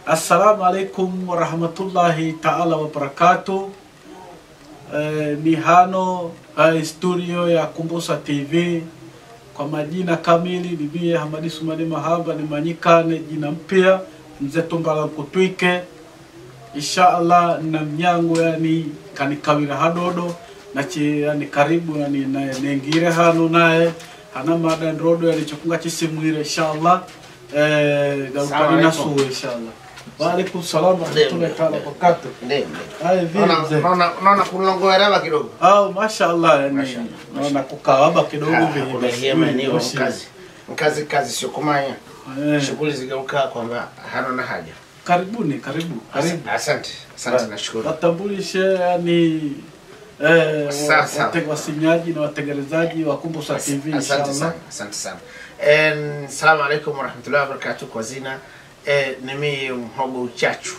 Assalamu alaikum warahmatullahi taala wabarakatu. Eh, ni hano eh, studio ya Kumbusa TV. Kwa majina kamili ni mie Hamadi Sumani Mahaba ni manyikane jina mpya mzee Tumbala Kutwike. Insha Allah na mnyango yani kanikawira hadodo nachi yani karibu yani na- nengire hano naye hana mada ndodo yani chokunga chisimwire inshallah eh Salamu galukani alaikum. nasuwe inshallah wa alaikum salam wa rahmatullahi ta'ala wa barakatuh Ndio. Haya vipi Naona mzee naona naona kulongoereva kidogo. Ah, mashallah yani Mashallah, naona kukawaba kidogo vile Kulehia maeneo mkazi. Mkazi kazi sio kumanya. Eh, Shughuli zigeuka kwamba hana na haja. karibuni karibu karibu Asante. Asante nashukuru. watambulishe yani eh, wa- Sawa, sawa. wate- wasinyaji na watekelezaji wa Kumbusa TV Asante inshallah sana. Asante sana. En salamu alaikum warahmatullahi wabarakatuh kwa zina. Eh, ni mimi mhogo uchachu.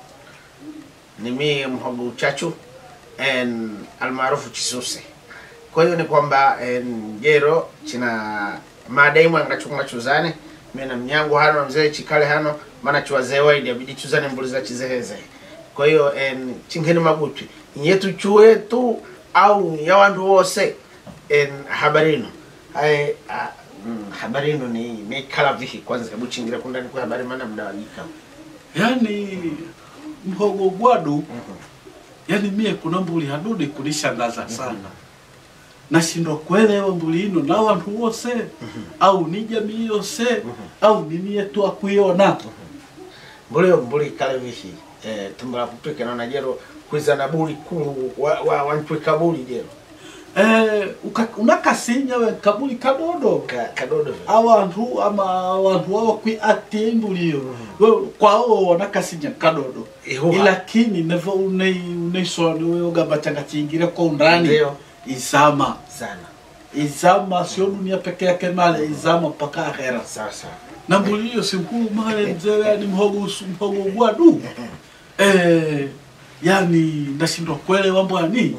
Ni mimi mhogo uchachu en almaarufu chisuse. Kwa hiyo ni kwamba en jero china madaimu angachunga chuzane mimi na mnyango hano mzee chikale hano maana chuwazee waidi abidi chuzane mbuliza chizeheze. Kwa hiyo en chingeni magutwi nyetu chuetu au ya wandu wose en habarino hai a, mm, habarino ni mekala vihi kwanza hebu chingira kundani kwa habari maana mdawanyika yani mhogo gwadu yani mie kuna mbuli hadude kunishangaza sana nashindwa kuelewa mbuli ino na wantu wose au ni jamii yose au ni mie tu akuiona mbuli mbuli kale vihi eh, tumbula kupika naona jero kwizana buli kulu wa, wa, wantwika buli jero eh, uka- unakasinya we kabuli kadodo ka, kadodo vile. awantu ama awantu wawakwi ati imbulio We- kwao wanakasinya kadodo Ihuha. ilakini nevo unei uneisoni weogamba changa chingire kwa undani Ndio. izama sana izama sio dunia peke yake male izama mpaka akhera sawa sawa na mbuli hiyo si mkuu male mzee yani mhogo usu- mhogo gwadu eh, yani ndashindwa kuelewa mbwani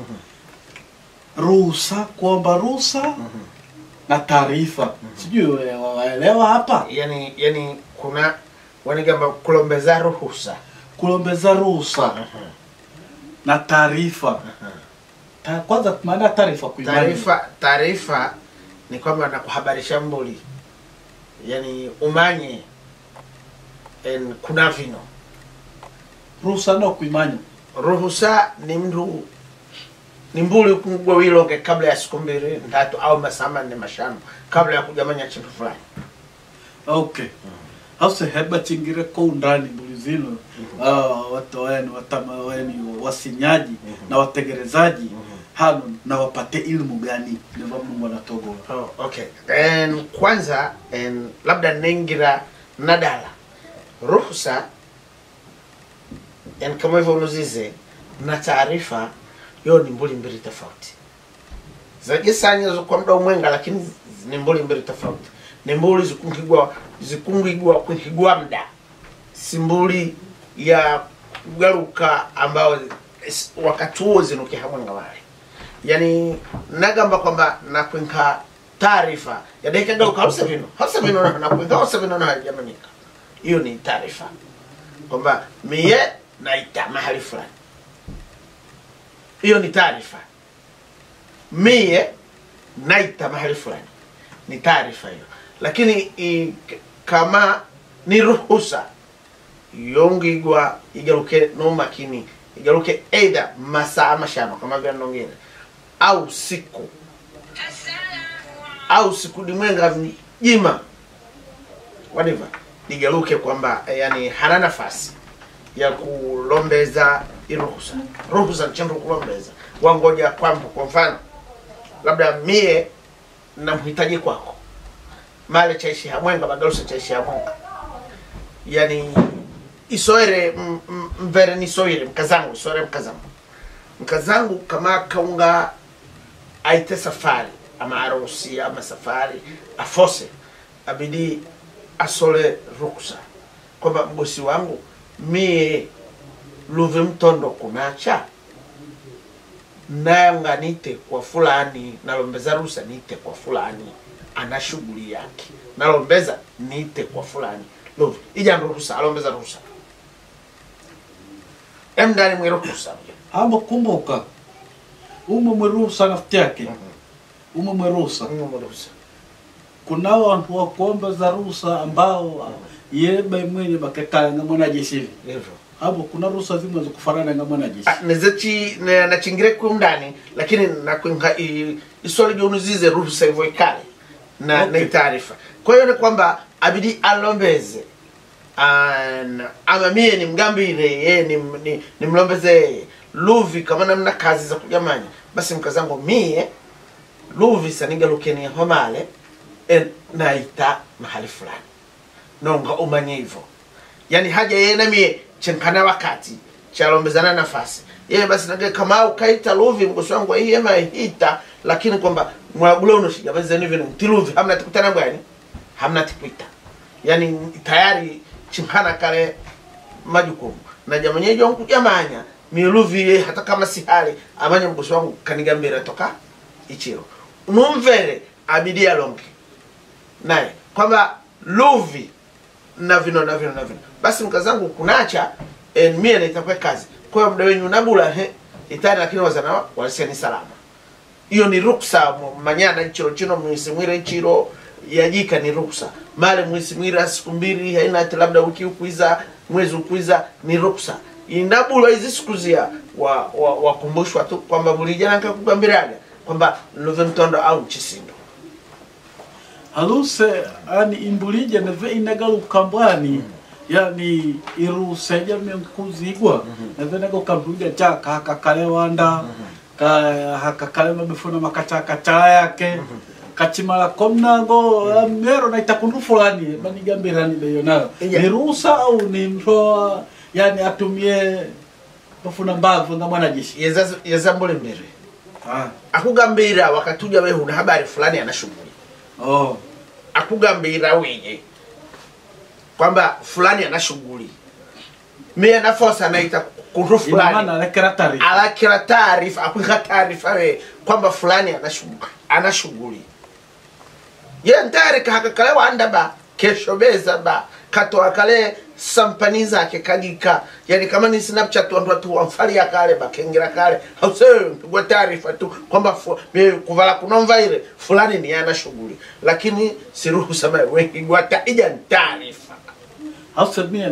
ruhusa kuomba ruhusa na taarifa sijui we- waelewa hapa yani yani kuna wanigamba kulombeza ruhusa kulombeza ruhusa na taarifa Ta, kwanza maana ya taarifa kuimani taarifa taarifa ni kwamba nakuhabarisha mbuli yani umanye en kuna vino ruhusa no kuimanya ruhusa ni mndu ni mbuli kungwa wilonge kabla ya siku mbili ndatu au masaa manne mashano kabla ya kujamanya chintu fulani okay hause heba chingire ko undani mbuli zino ah, watu weni watama weni wasinyaji na wategelezaji hano na wapate ilmu gani ndio Mungu anatogola oh, okay en kwanza en labda nengira nadala ruhusa en kama hivyo unuzize na taarifa yo ni mbuli mbili tofauti zajisanyizo kwa muda umwenga lakini ni mbuli mbili tofauti ni mbuli zikungigwa zikungigwa kuhigwa mda si mbuli ya kugaruka ambao es- wakati huo zinuke hamwenga wale yani nagamba kwamba nakwinka taarifa yadaikagaruka hausa vino hausa vino na- nakwinka hausa vino na hajamanika hiyo ni taarifa kwamba mie naita mahali fulani hiyo ni taarifa mie naita mahali fulani ni taarifa hiyo lakini i, k- kama ni ruhusa yongigwa igaruke nomakini igaruke eidha masaa mashano kama vya nongere au siku au siku dimwenga jima whatever ligaruke kwamba eh, yani hana nafasi ya kulombeza iruhusa ruhusa nchendu kulombeza wangoja kwambo kwa mfano labda mie namhitaji kwako male chaishi hamwenga bagarusa chaishi hamwenga yani isoere m- m- mvere nisoire mkazangu isoere mkazangu mkazangu kama kaunga aite safari ama arusi ama safari afose abidi asole ruksa kwamba mgosi wangu mie luve mtondo kunacha nanga nite kwa fulani nalombeza rusa nite kwa fulani ana shughuli yake nalombeza nite kwa fulani luve ijambo ruhusa alombeza ruhusa em ndani mwiruhusa ama kumbuka ume mweruhusa nafti yake ume mweruhusa mwiruhusa kunao wantu wa kuomba za ruhusa ambao yeba mwenye bakekala nga mwanajeshi hivi hivyo hapo kuna ruhusa zimwe zikufanana nga mwanajeshi Ah, nezechi ne- nachingire kundani lakini nakwinga i- iswali jonuzize ruhusa hivyo ikale na Okay. na taarifa kwa hiyo ni kwamba abidi alombeze An- ama mie nimgambire ye nim- ni- nimlombeze yeye luvi kama namna kazi za kujamanya basi mkazangu mie luvi sanigalukenie homale e, naita mahali fulani nonga umanye hivyo yani haja yena mie chenkana wakati chalombezana nafasi yeye basi nage kama ukaita luvi mgosi wangu hii ema hita lakini kwamba mwagule unoshiga basi zeni vile tiluvi hamna tikutana bwani hamna tikuita yani tayari chinkana kale majukumu na jamanye jonku jamanya miluvi ye hata kama si hali amanya mgosi wangu kanigambira toka ichiro numvere abidi alonge naye kwamba luvi na vino na vino na vino basi mkazangu kunacha en mie naitakuwa kazi kwa hiyo mda wenyu nabula he itani lakini wazana waliseni salama hiyo ni ruksa mu- manyana ichiro chino mwisimwire ichiro yajika ni ruksa male mwisimwira siku mbili haina ati labda wiki ukwiza mwezi ukwiza ni ruksa inabulwa hizi siku zia wa, wa, wakumbushwa tu kwamba mulijana nkakugambiraga kwamba luve mtondo au mchisindo haluse ani imbulije neve inagaluka mbwani yani iruse jamii kuzigwa neve nagaluka mbulija chaka hakakale wanda ka hakakale mabefuna makachakacha yake kachimala komnango mero naita kundu fulani banigambirani beyo nayo Iya. ni ruhusa au ni mtoa yani atumie bafuna mbavu nga mwanajeshi Yeza- yazambule mbere ah. akugambira wakatuja we huna habari fulani ana shughuli oh. akugambira wenye kwamba fulani ana shughuli mie nafosa naita kuntu ina maana fulani alekera taarifa alakira taarifa akwika taarifa we kwamba fulani ana shughuli ana shughuli ye ntari kahakakale wanda ba kesho beza ba katoa kale sampani zake kagika yani kama ni snapchat wandu watu wamfalia kale bakengera kale hausewe mpigwa taarifa tu kwamba fu- me- kuvala kunomva ile fulani ni ana shughuli lakini siruhusa mae wengi gwata ija ni taarifa hausemia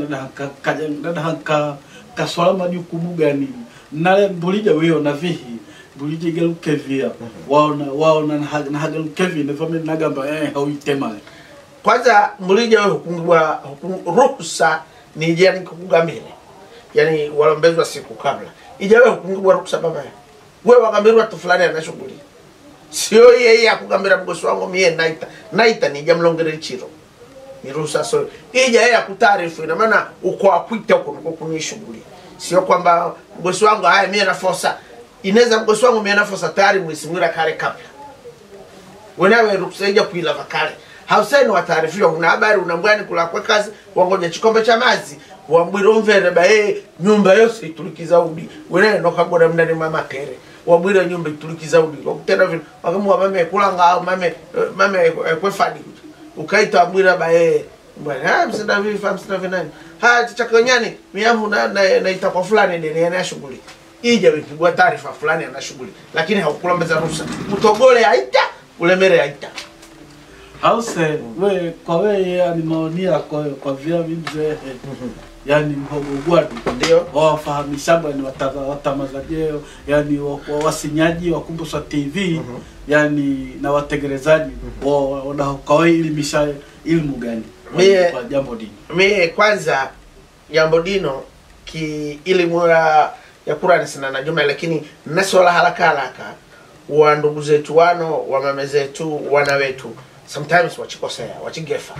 nadahanka kaswala majukumu gani nale mbulija wiyo na vihi mbulija igaluke via waona waona naha- nahagaluke vi nevame nagamba eh hauitemale kwanza mulija we hukungwa huku- ruhusa ni ija nikukugambire yani walombezwa siku kabla ija we hukungwa ruhusa baba we wagambirwa tu fulani ana shughuli sio yeye akugambira mgosi wangu mie naita naita nija mlongere chiro ni ruhusa so ija yeye akutaarifu ina maana uko akwita uko niko kuni shughuli sio kwamba mgosi wangu haya mie nafosa inaweza mgosi wangu mie nafosa tayari mwisimwira kale kabla wenawe ruksa ija kuilava kale hauseni wataarifiwa una habari unambwani kula kwa kazi wangoja chikombe cha mazi wambwire umvere ba ee nyumba yose itulikiza udi wenawe nokagora mndani mamakere wabwire nyumba itulikiza udi wakutenda vino wakamuwa mame kulanga au mame eh, mame eh, kwefadi ukaita wabwire ba ee bwana ah msina vifa msina vinani ha chakonyani miamu na na, naita kwa fulani ndani yana shughuli ija wipigwa taarifa fulani ana shughuli lakini haukulombeza ruhusa utogole aita ulemere aita hause we kwa we yani maoni yako kwa via vimzehe yani mhogo gwadu ndio wawafahamisha ni wata- watamazajeo yani wa- wa- wasinyaji wa Kumbuswa TV yani na wategelezaji wa- wanaokawaelimisha ilmu gani Mie- kwa jambo dini mie kwanza jambo dino ki elimu ya ya Qur'ani sina na jumla lakini nasola haraka haraka wa ndugu zetu wano wa mama zetu wana wetu sometimes wachikosea wachigefa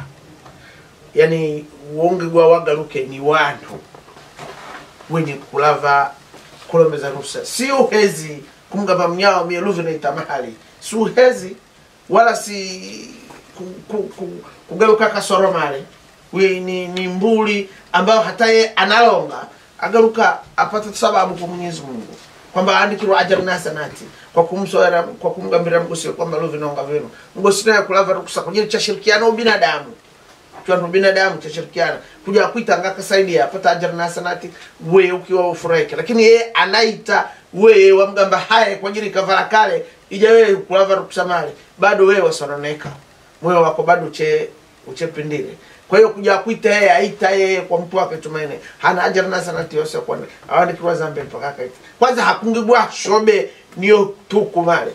yani wonge gwa wagaruke ni wantu wenye kulava kulombeza rusa si uhezi kumgamba mnyao mieluvi naita mahali si uhezi wala si ku, ku, ku, kugaruka kasoro male we ni, ni mbuli ambayo hata ye analonga agaruka apata sababu kwa Mwenyezi Mungu kwamba andikirwa ajaru na hasanati kwa kumsoera kwa kumgambira mgosi kwamba luvi nonga vino mgosi naye kulava rukusa kwenye cha shirikiano binadamu chwantu binadamu chashirikiana kuja kuita ngakasaidia apata ajira na hasanati we ukiwa ufurahike lakini yeye anaita we wamgamba haya kwa ajili kavala kale ija wewe kulava rukusamale bado wewe wasononeka moyo wako bado uche uchepindile kwa hiyo kuja kuita yeye aita yeye kwa mtu wake tumaini hana ajira na hasanati yose kwa awandikiwa zambe mpaka kaita kwanza hakungibwa shobe niyo tuku male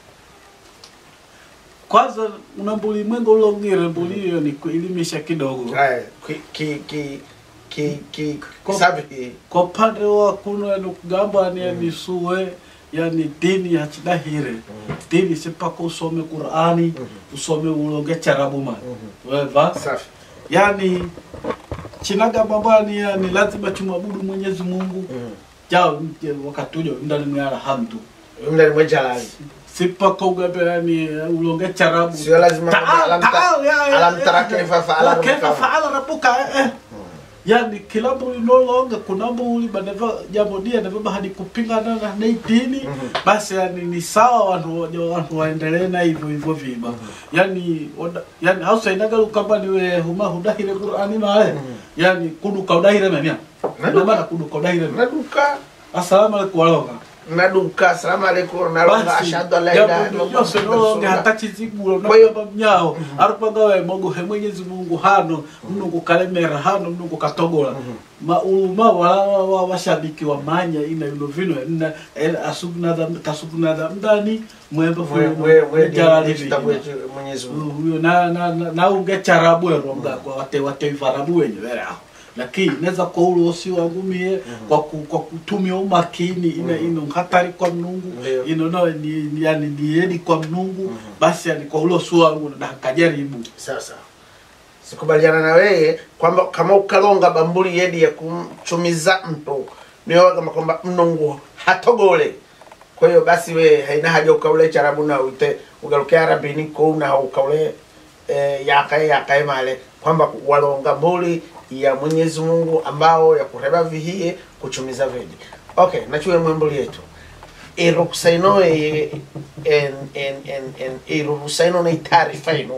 kwanza una mbuli mwengo ulongire mbuli hiyo ni kuelimisha kidogo Haya, ki ki ki ki ki Kwa- sabi kwa upande wa kuno ni kugamba ni misuwe yani dini hachidahire dini sipaka usome qurani usome ulonge charabuma weva safi yani chinagamba mbani yani lazima tumwabudu mwenyezi mungu jao mje wakati ujo ndani mwa alhamdu mle mwejalali sipaka ugambe yani ulonge charabu sio lazima Taal, alam ta- taal, ya, ya, alam tara ya, kaifa ya. faala La, kaifa rabbuka. faala rabbuka eh, eh. yani kila mbuli nolonga kuna mbuli baneva jambo dia neva hadi kupingana na na dini basi yani ni sawa wantu wa- wantu waendelee na hivyo hivyo viba yani oda- yani hausa inagalu kamba niwe huma hudahire qur'ani male yani kuduka udahire memia Naduka. ndio maana kuduka udahire memia naduka assalamu alaikum walonga naduka assalamu alaikum nalonga basi ashhadu an la ilaha jambo illallah lyose muhammadur nolonge rasulullah. hata chizigulo Kwa hiyo- nakamba mnyao arupanga mogohe mwenyezi mungu hano mnungu kalemera hano mnungu katogola mauluma wala wa- wa- washabiki wa manya ina yuno vino ina asugunadha kasugunadha mdani mwembe Mwe- mwe- mwe dini- kitabu yetu Mwenyezi Mungu. huyo na na na- na unge charabu eronga kwa wate wate varabu wenye vere aho lakini neza kwa ulo si wangu mie kwa ku, kwa kutumia umakini ina ino hatari kwa mnungu Ndio. ino no ni, ni yani nieni kwa mnungu basi yani kwa ulo si wangu na kajaribu sasa sikubaliana na wewe kwamba kama ukalonga bambuli yedi ya kumchumiza mtu niyo kama kwamba mnungu hatogole kwa hiyo basi we haina haja ukaule charabu na uite ugaruke arabini ko na ukaule eh, yakae yakae male kwamba walonga mbuli ya Mwenyezi Mungu ambao ya kureba vihie kuchumiza vedi okay nachuye mwembuli yetu iruhusa ino e- en en en en iruhusa ino ni taarifa ino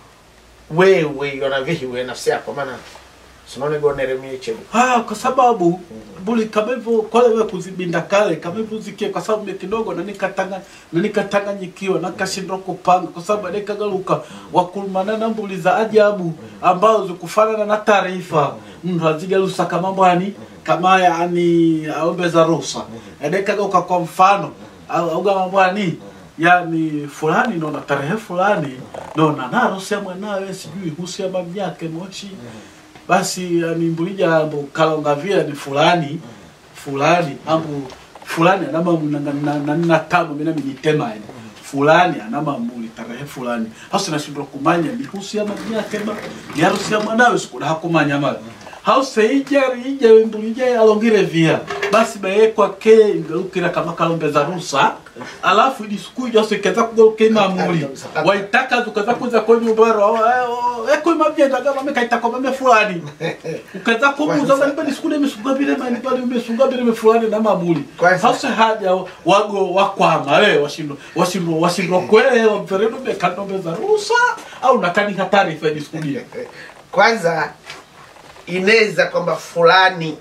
wewe yona vihi we nafsi yako maana sinone gonere mie chelu Ah, kwa sababu buli kama hivyo kole wewe kuzibinda kale kama hivyo zikie kwa sababu mimi kidogo na nikatanga na nikatanganyikiwa na kashindwa kupanga kwa sababu nikagaruka wakulumana na mbuli za ajabu ambao zikufanana na taarifa mtu azigarusa kama mbwani kama yani aombe za ruhusa adekagaruka kwa mfano au au kama mbwani yani fulani nona tarehe fulani nona narusia mwanawe sijui husia babu yake moshi basi yani mbulija ambo kalonga vile ni fulani fulani ambo fulani anama nanina tamo mina minitema yani fulani anama mbuli tarehe fulani hausi nashindwa kumanya ni husi ya maji yake ba ni harusi ya mwanawe sikuda hakumanya mali hause ijari ije mbulija alongire via basi bayekwa ke ingalukira kama kalombeza rusa alafu ili siku ijo sikeza kugaruka imamuli waitaka zukaza kuza kwa nyumbaro eko imavyenda kama mekaita kwa mame fulani ukaza kumuza bali bali siku nime suga bile mani bali umesuga bile fulani na mamuli Kwanza- sasa haja wago wakwama wewe washindo washindo washindo kwele wa mferendo mekanombeza rusa au nakani hatari fa diskudia kwanza inaweza kwamba fulani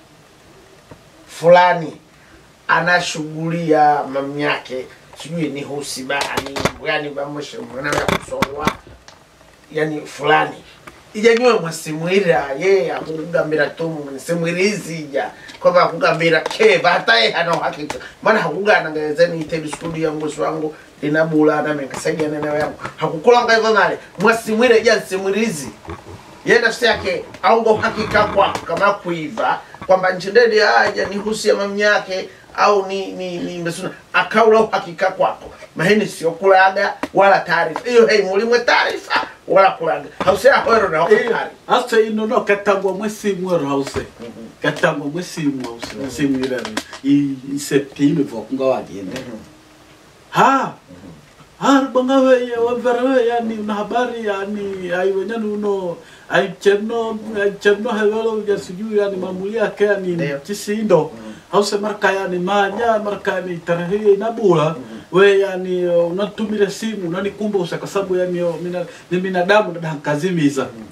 fulani ana shughuli ya mamu yake sijui ni husibani yani bamweshe mwanawe kusongwa yani fulani ijanywe mwasimwira ye akugambira tu simwirizi ija kwamba akugambira ke bataye hana uhakika maana hakugana ngezeni ite skuli ya mgosi wangu linabula na menkasaidia nene yangu hakukulanga hivyo male mwasimwire ja simwirizi ye nafsi yake aunga uhakika kwako kama kuiva kwamba nchindedi aja ni husia mamu yake au ni ni ni mesuna akaula uhakika kwako mahini sio kulaga wala taarifa hiyo hei mulimwe taarifa wala kulaga hausia hwero na wakatari hasa ino no katangwa mwesimu ero hause katangwa mwesimu hause mwesimu irani isepime vokunga wagende ha ha banga we wavera we yani una habari yani aiwenyani uno aichemno aichemno hewelo ya sijui yani mamuli yake yani Ndio. chisindo hause marka yani manya marka yani tarehe inabula we yani unatumire simu unanikumbusa kwa sababu yani yo, mina, ni binadamu nadakazimiza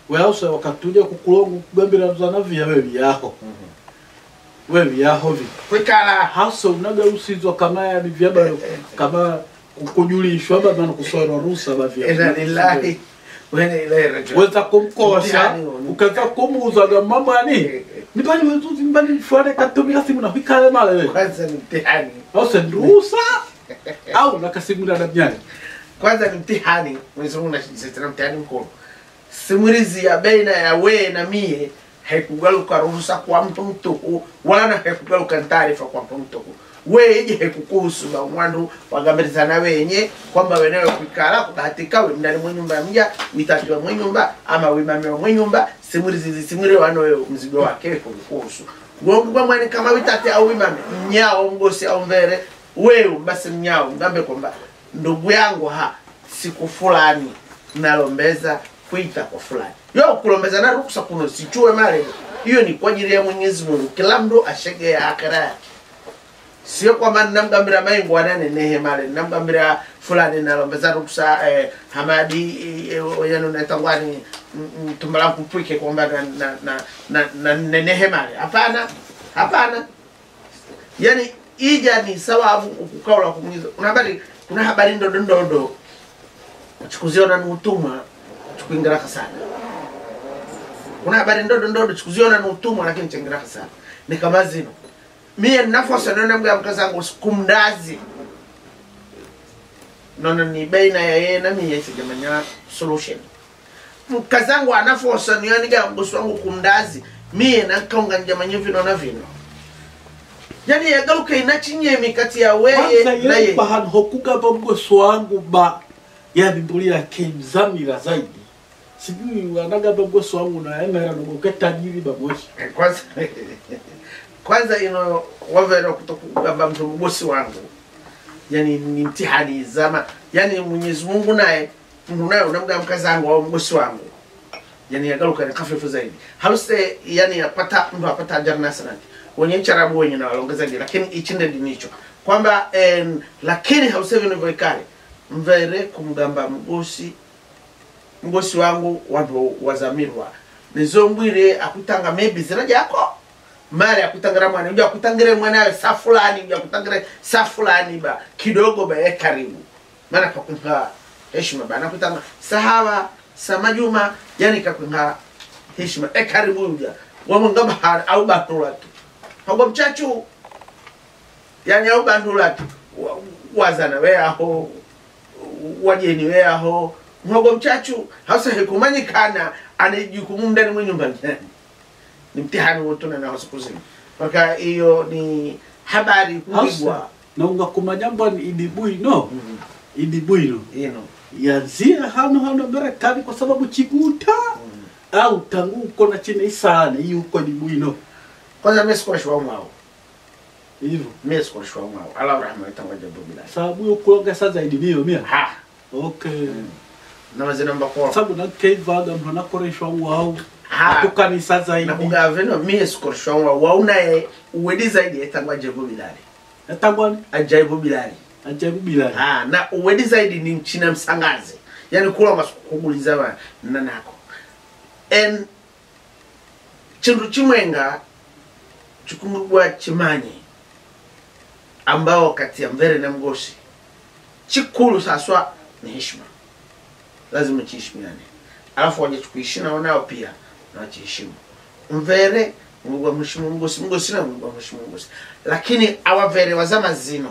weause wakatuja kukulongu kugambira mzana vya we vyaho we vyaho vi kwikala hasa unaga usizwa kama yani vyaba kama kujulishwa baba na kusora rusa ba ina vya lillahi wa inna ilaihi rajiun weza kumkosha Mtihani huo. ukaza kumuuzaga mamani nipani wezuzi mbani fware katumia simu na hikale male we kwanza ni mtihani hasa rusa au nakasimula na mnyani kwanza ni mtihani Mwenyezi Mungu anashitisha mtihani mkubwa simulizi ya baina ya we na mie haikugaluka ruhusa kwa mtu mtuhu wala haikugaluka taarifa kwa mtu mtuhu weje haikukuhusu ba mwandu wagambirizana wenye kwamba wenewe kwikala kubahatika we mndani mwe nyumba mja witatiwa mwe nyumba ama wimamiwa mwe nyumba simulizi zisimwile wano wewe mzigo wake kukuhusu gongwa mwani kama witate au wimame mnyao mgosi au mvere wewe basi mnyao ngambe kwamba ndugu yangu ha siku fulani nalombeza kuita kwa fulani yo kulombeza na ruksa kuno sichue male hiyo ni kwa ajili ya Mwenyezi Mungu kila mtu ashege ya akira yake sio kwamba namgambira maingu anane nehe male namgambira fulani nalombeza ruksa eh, hamadi eh, yanu netangwani tumbala kupwike kwamba na na na, na, na, na nehe male hapana hapana yani ija ni sababu ukukaula kumwiza kuna habari kuna habari ndodo ndodo chikuziona ni utumwa chikuingiraka sana kuna habari ndodo ndodo chikuziona ni utumwa lakini chingiraka sana ni kama zino mie nafosa nona mga mkazangu kumdazi nono ni baina ya yeye na mie sijamanya solution mkazangu anafosa niyaniga mgosi wangu kumdazi mie nankaunga njamanya vino na vino yani yagaluka inachinyemi kati ya weye kwanza na ile ye bahano hokugaba mgoso wangu ba ya biblia kemzamira zaidi sijui wanagaba mgoso wangu na emera nogoke tajiri bamoshi kwanza kwanza ino wavera kutokugamba mtu mgosi wangu yani ni mtihani zama yani mwenyezi mungu naye mtu naye unamga mkazangu au mgosi wangu yani yagaluka ni kafifu zaidi haluse yani apata mtu apata janna sanati wenye charabu wenye na walongezaji lakini ichinde dinicho kwamba en, lakini haluse vino vikali mvere kumgamba mgosi mgosi wangu wantu wazamirwa nizombwire akutanga maybe zina jako mari akutangira mwana uja akutangire mwanawe sa fulani uja akutangire sa fulani ba kidogo ba ye karibu maana kakunga heshima ba nakutanga sahawa sa majuma yani kakunga heshima e karibu uja wamungamba har au batula tu hago mchachu yani au bandula tu Wa- wazana we aho wajeni we aho mhogo mchachu hasa hekumanyikana ane jukumu ndani mwe nyumba ndani ni mtihani wotuna na siku zima mpaka hiyo ni habari hasa kuigwa naunga kumajambo ni idibwino Mhm. idibwino ino yazia hano hano berekani kwa sababu chiguta au tangu uko na chine isane iyo uko idibwino kwanza mimi sikoreshwa mwao hivyo mimi sikoreshwa mwao ala rahma itanga jambo bila sababu yo kulonga sa zaidi niyo mia ha okay na mazina mbako sababu nakeivaga mtu anakoreshwa wao ha akukanisa zaidi na kugava no mimi sikoreshwa mwao wauna ye uwedi zaidi itanga jambo bilali natangwani ajaibu bilali ajabu bila ha na uwedi zaidi ni mchina msangazi yani kula masikuguliza ba nanako en chindu chimwenga chikumugwa chimanye ambao kati ya mvere na mgosi chikulu saswa ni heshima lazima chiheshimiane alafu waje tukuishi nao nao pia na wachiheshimu mvere mugwa mheshimu mgosi mgosi na mugwa mheshimu mgosi lakini awavere wazama zino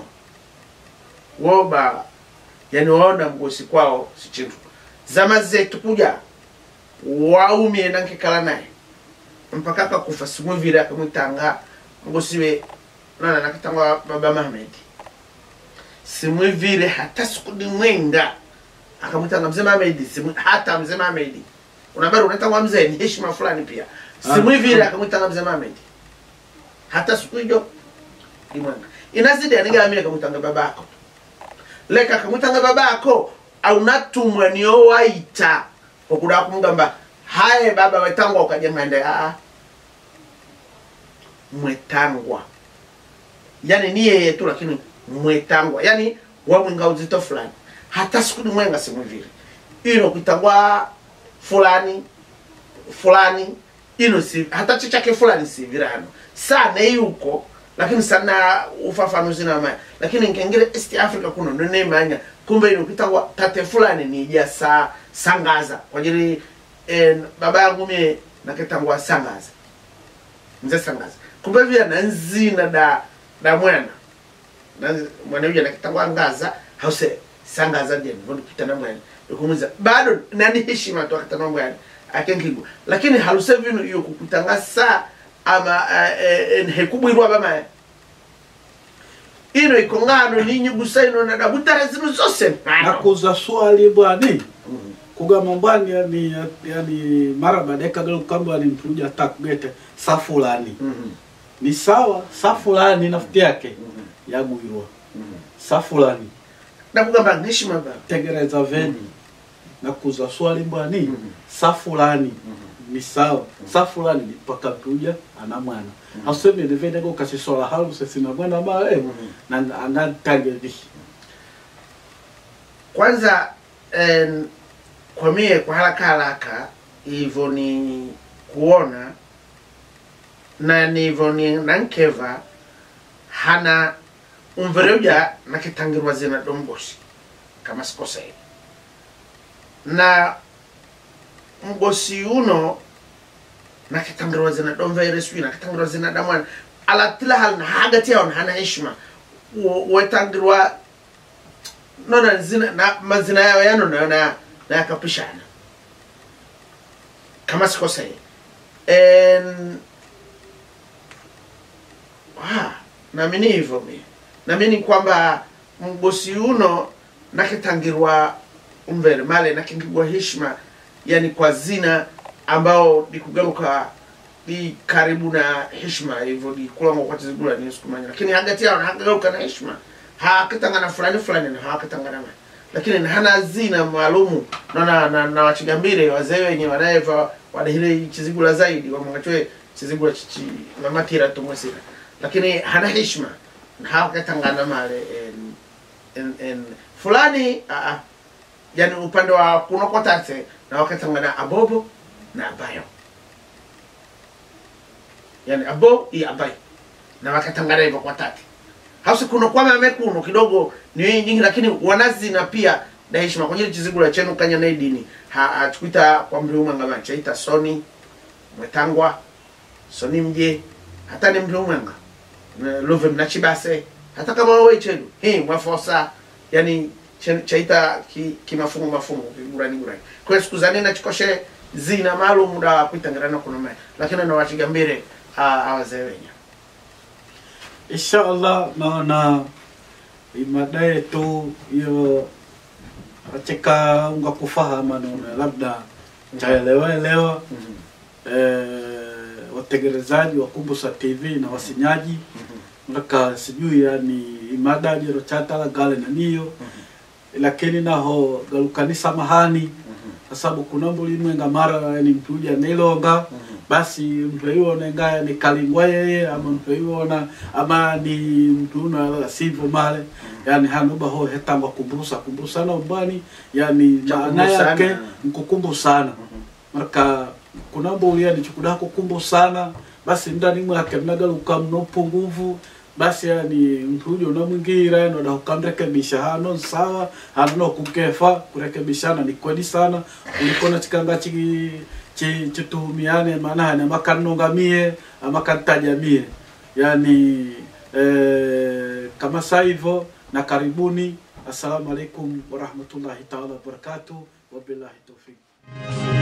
woba yani waona mgosi kwao si chintu zama zetu kuja waumie nankekala naye mpaka akakufa simuvile akamwitanga mgosi we nana nakatangwa baba Mahmedi simwivile hata siku mwenga akamwitanga mzee Mahmedi simu, hata mzee Mahmedi unabari unatangwa mzee ni heshima fulani pia simwivile Ah. akamwitanga mzee Mahmedi hata siku hiyo imwenga inazidi anigamie akamwitanga babako leka akamwitanga babako aunatumwa niyo waita okuda kumugamba haye baba wetangwa ukajengande aa mwetangwa yani ni yeye tu lakini mwetangwa yani wamwinga uzito fulani hata siku ni mwenga simwivile ino kuitangwa fulani fulani ino si hata cho chake fulani si virano sana yuko lakini sana ufafanuzi na maya lakini nkengere east africa kuno ndo nemanya kumbe ino kitangwa tate fulani ni ja sa sangaza kwa ajili eh, baba yangu mie nakitangwa sangaza nze sangaza kumbe vya na nzina da da mwana na mwana uja nakitangwa ngaza hause sangaza jen vondo kitana mwana ikumuza bado nani heshima tu akitana mwana akenkigo lakini haluse vino iyo kukutanga sa ama uh, uh, hekubwirwa bamaya ino ikongano ninyugusa ino na dabutara zinu zose nakuza swali bwani kugamba mbwani yani yani mara baadaye kagalo kamba ni mtuja takugete sa fulani Mhm, ni sawa sa fulani nafuti yake mhm, yagwirwa mhm. sa fulani nakugamba heshima ba tegereza veni nakuza swali mbwani Mhm. sa fulani Mhm. ni sawa sa fulani ni paka mtuja ana mwana ausemele veneko kasisola halu sesina mwana mae Mhm. na anatagedi kwanza en, kwa mie kwa haraka haraka hivyo ni kuona na nivyo ni nankeva hana umvereuja nakitangirwa zina domgosi kama sikosei na mgosi uno nakitangirwa zina domvaire sijui nakitangirwa zina damwana ala tila hal na hagati yao hana heshima Wo- wetangirwa nona zina na mazina yao yano na na na yakapishana kama sikosei en ah naamini hivyo mi naamini kwamba mgosi uno nakitangirwa umvere male nakingirwa heshima yani kwa zina ambao dikugaruka di karibu na heshima hivyo dikulangwa kwa tizigula ni sikumanya lakini hagati yao hagaruka na heshima hakitangana fulani fulani na hakitangana ma lakini na hana zina maalumu na na, na, na wachigambire wazee wenye wanaeva wadahile chizigula zaidi wamangachwe chizigula chichi mamatira tumwesira lakini hana heshima na hakitangana male en, en, en, fulani aa, yani upande wa kunokotate na wakatangana abobo na abayo yani abo i abai na wakatangana hivyo kwa tati hausi kuno kwa mame kuno kidogo ni wengi nyingi lakini wanazina pia na heshima kwenye chizigula chenu kanya na dini ha atukuita kwa mri umanga chaita soni mwetangwa soni mje hata ni mri umanga Na love mnachibase hata kama wewe chenu hii mwafosa yani chen- chaita ki, kimafungu mafungu kigurani gurani kwa siku za nena chikoshe zina maalum da kuitangirana kuno mae lakini na wachigambire awazee wenya insha allah naona imada yetu hiyo acheka unga kufahama naona labda chaelewaelewa eh, wategelezaji wa kumbusa tv na wasinyaji naka sijui yani imada jero chatala gale na niyo lakini naho galukani samahani kwa sababu kuna mbulimwenga mara yani mtuja nilonga basi mtu aiwona ngaya ni kalingwa yeye ama mtu aiwona ama ni mtu una sivyo male yani hanuba ho hetangwa kumbusa kumbusa na ubani yani Cha maana kumbusana. yake nkukumbusana marka kuna mbuli yani chikuda kukumbusana basi ndani mwake mnagaluka mnopo nguvu basi yani mtujo unamwingira noda ukamrekebisha hano sawa hano no kukefa kurekebishana ni kweli sana ulikona chikanga chi chi chituhumiane maana hana makanongamie amakantajamie yani eh, kama sa hivyo na karibuni assalamu alaikum warahmatullahi taala wabarakatuh wabillahi tawfiq